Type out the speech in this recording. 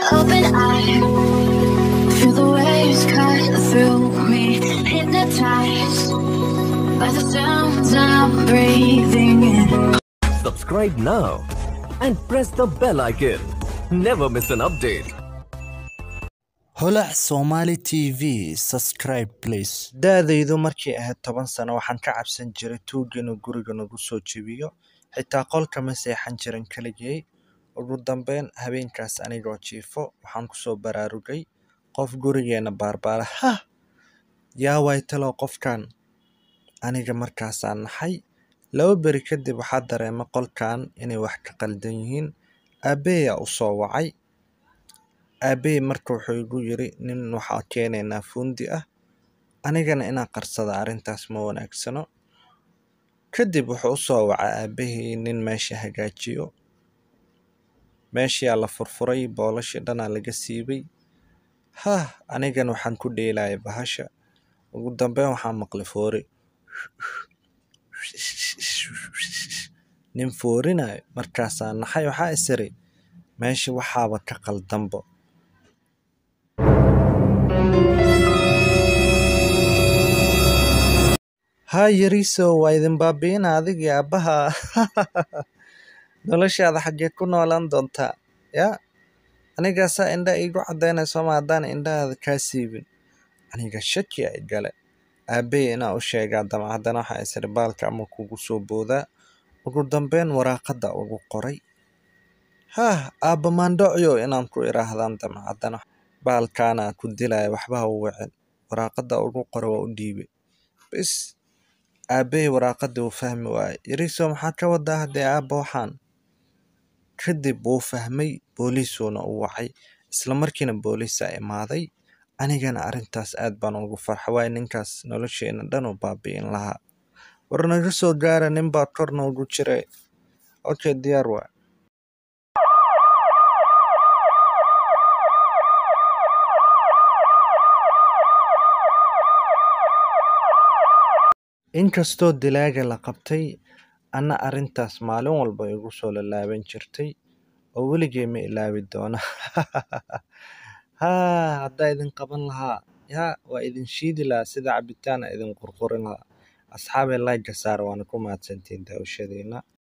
open eye. Feel the waves cut through me, hypnotized by the sounds I'm breathing in. Subscribe now and press the bell icon. Never miss an update. holac somali t v subscribe please da-daydu markay ahayd toban sano waxaan ka cabsan jiray tuugga inuu guriga nagu soo jebiyo xitaa qolka ma seexan jirin keligay ugu dambeyn habeenkaas anigoo jiifo waxaan kusoo baraarugay qof gurigeena baarbaara hah yaa waay talow qofkan aniga markaasaan naxay laba beri kadib waxaa dareema qolkan inay wax ka qaldan yihiin aabbeeyaa u soo wacay aabbahay marka wuxuu igu yiri nin waxaa keenaynaa fuundi ah anigana inaan qarsada arrintaas ma wanaagsano kadib wuxuu u soo wacay aabbahay nin meesha hagaajiyo meeshiyaa la furfuray boolashii dhanaa laga siibay hah anigana waxaan ku dheelaya bahasha ugu dambeyn waxaa maqlay foori nin foorinayo markaasaa naxay waxaa isiri meesha waxaaba ka qaldanbo haa yariiso waa idin baabi'ina adigii aabbaha noloshaada xaggee ku noolaan doontaa yaa anigaasaa indha iigu caddaynayso ma haddaan indhahaada kaa siibin aniga shaki ay gale aabbey inaa u sheegaa damcaddana waxaa isiri baalka ama kugu soo boodaa ugu dambeyn waraaqadda ugu qoray haah aabba maandhocyo inaan ku idhaahdaan damcaddana baalkaana ku dilaya waxba ha u wicin waraaqadda ugu qora waa u dhiibay bis aabbey waraaqaddii wuu fahmi waayey yariiso maxaa ka wadaa haddee aabba waxaan kadib wuu fahmay booliisuuna u wacay isla markiina booliisaa imaaday anigana arrintaas aad baan ugu farxa waayo ninkaas nolosheena dhan u baabi'in lahaa war naga soo gaara nin baa kor noogu jiray okay diyaar waa inkastoo dilaaga la qabtay anna arrintaas maalin walba igu soo lalaaban jirtay oo weligay ma ilaawi doona haa haddaa idin qaban lahaa yaa waa idin shiidi lahaa sida cabitaana idin qurqurin lahaa asxaabay layga saar waana ku mahadsantiin daawashadiina